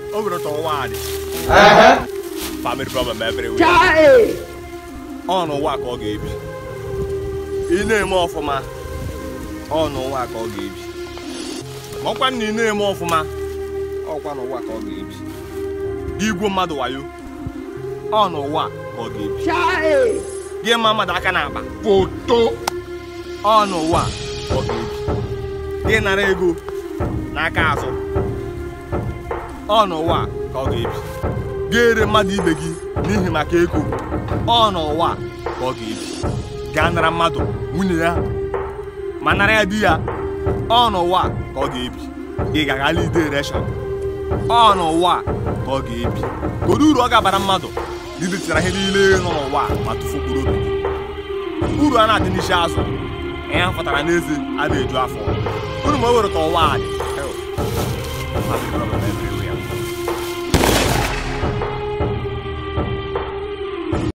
o were ta ụwa dị family problem everywhere ọ n'ụwa ka ọ ga-ebi ị na-eme ọfụma ọ n'ụwa ka ọ ga-ebi ma ọkwa na ị na-eme ọfụma ọkwa n'ụwa ka ọ ga-ebi gị igwe mmadụ wayo ọ n'ụwa ka ọ ga-ebi gị ma mmadụ aka na-akpa foto ọ n'ụwa ka ọ ga-ebi gị nara ego n'aka azụ ọ n'ụwa ka ọ ga-ebi gị ere mmadụ ibe gị n'ihi maka ego ọ n'ụwa ka ọ ga-ebi gaa nara mmadụ nwunye ya ma nara ya di ya ọ n'ụwa ka ọ ga-ebi ị ga-agala ide reshọn ọ n'ụwa ka ọ ga-ebi kedu uru ọ ga-abara mmadụ na idetara ihe niile nọ n'ụwa ma tụfukwuru obi gị uru a na-adị n'isi azụ ihe a fọtara n'eze a na-eju afọ uru ma o were ka ụwa a dị